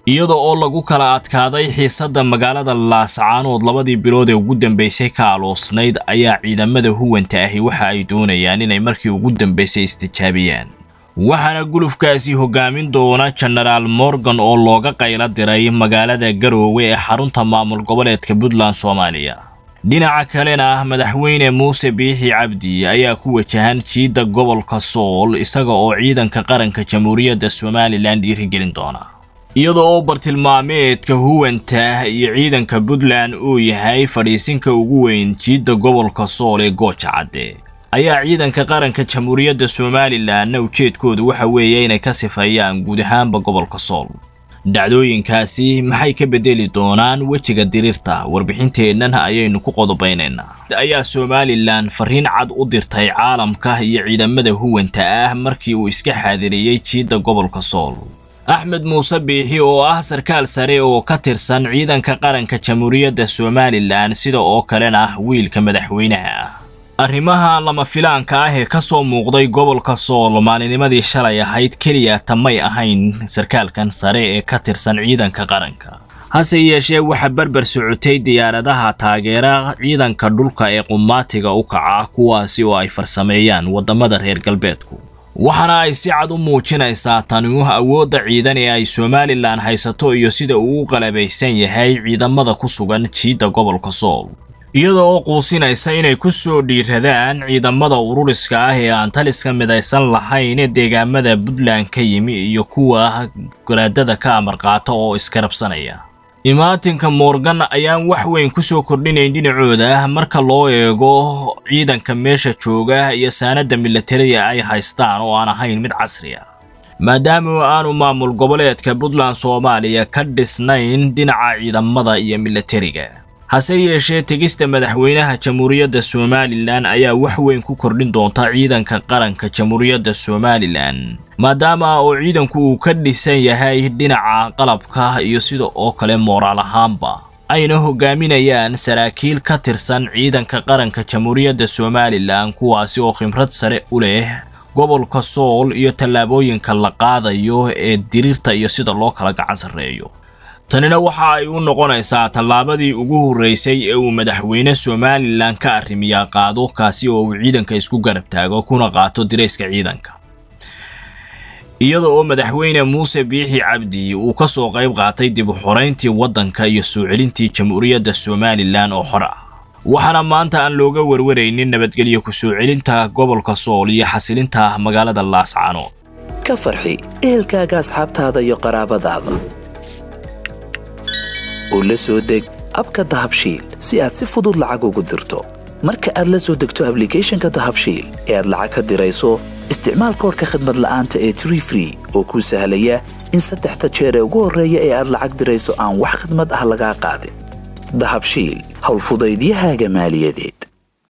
iyada oo lagu kala adkaaday xiisadda magaalada laascaanood labadii bilood ee ugu dambaysay ka aloosnayd ayaa ciidamada huwanta ahi waxa ay doonayaan inay markii ugu dambaysay istijaabiyaan waxaana gulufkaasi hogaamin doona jenaraal morgan oo looga qaylo diray magaalada garoowe ee xarunta maamul goboleedka puntland soomaaliya dhinaca kalena ah madaxweyne muuse biixi cabdi ayaa ku wajahan jiidda gobolka sool isaga oo ciidanka qaranka jamhuuriyadda somalilan dhiirigelin doona iyada oo bartilmaameedka huwanta iyo ciidanka puntland uu yahay fadhiisinka ugu weyn jiidda gobolka sool ee gooja cadde ayaa ciidanka qaranka jamhuuriyadda somalilanna ujeedkoodu waxa weeye inay ka sifeeyaan guud ahaanba gobolka sool dhacdooyinkaasi maxay ka bedeli doonaan wejiga diriirta warbixinteennan ayaynu ku qodobaynaynaa ayaa somalilan fariin cad u dirtay caalamka iyo ciidamada huwanta ah markii uu iska xaadiriyey jiidda gobolka sool axmed muuse biixi oo ah sarkaal sare oo ka tirsan ciidanka qaranka jamhuuriyadda somalilan sida oo kalena ah wiilka madaxweynaha ah arrimaha lama filaanka ah ee ka soo muuqday gobolka sool maalinimadii shalay ahayd keliya tamay ahayn sarkaalkan sare ee ka tirsan ciidanka qaranka hase yeeshee waxaa berber socotay diyaaradaha taageera ciidanka dhulka ee qumaatiga u kaca kuwaasi oo ay farsameeyaan waddamada reer galbeedku waxaana ay si cad u muujinaysaa tani awoodda ciidan ee ay somalilan haysato iyo sida uu u qalabaysan yahay ciidamada ku sugan jiidda gobolka sool iyada oo quusinaysa inay ku soo dhiiradaan ciidamada ururiska ah ee aan taliska midaysan lahayn ee deegaamada puntland ka yimi iyo kuwa garaadada ka amar qaata oo iskarabsanaya imaatinka morgan ayaan wax weyn ku soo kordhinayn dhinacooda marka loo eego ciidanka meesha jooga iyo saanadda milatariga ay haystaan oo aan ahayn mid casri ah maadaama aanu maamul goboleedka puntland soomaaliya ka dhisnayn dhinaca ciidamada iyo milatariga hase yeeshee tegista madaxweynaha jamhuuriyadda somalilan ayaa wax weyn ku kordhin doonta ciidanka qaranka jamhuuriyadda somalilan maadaama oo ciidanku uu ka dhisan yahay dhinaca qalabka iyo sida oo kale mooraal ahaanba ayna hogaaminayaan saraakiil ka tirsan ciidanka qaranka jamhuuriyadda somalilan kuwaasi oo khibrad sare u leh gobolka sool iyo tallaabooyinka la qaadayo ee diriirta iyo sida loo kala gacan sarreeyo tanina waxa ay u noqonaysaa tallaabadii ugu horreysay ee uu madaxweyne somalilan ka arrimiyaa qaado kaasi oo uu ciidanka isku garab taago kuna qaato dirayska ciidanka iyada oo madaxweyne muuse biixi cabdi uu ka soo qayb qaatay dib u xorayntii waddanka iyo soo celintii jamhuuriyadda somalilan oo xor ah waxaana maanta aan looga warwaraynin nabadgelyo ku soo celinta gobolka sool iyo xasilinta magaalada laascaanood ka farxi ehelkaaga asxaabtaada iyo qaraabadaada oo la soo deg abka dahabshiil si aad si fudud lacag ugu dirto marka aad la soo degto ablicathonka dahabshiil ee aad lacag ka dirayso isticmaal koorka khadmad la'aanta ee tree free oo kuu sahlaya in saddexda jeer ee ugu horreeya ee aad lacag dirayso aan wax khadmad ah lagaa qaadin dahabshiil howlfudaydiyahaaga maaliyadeed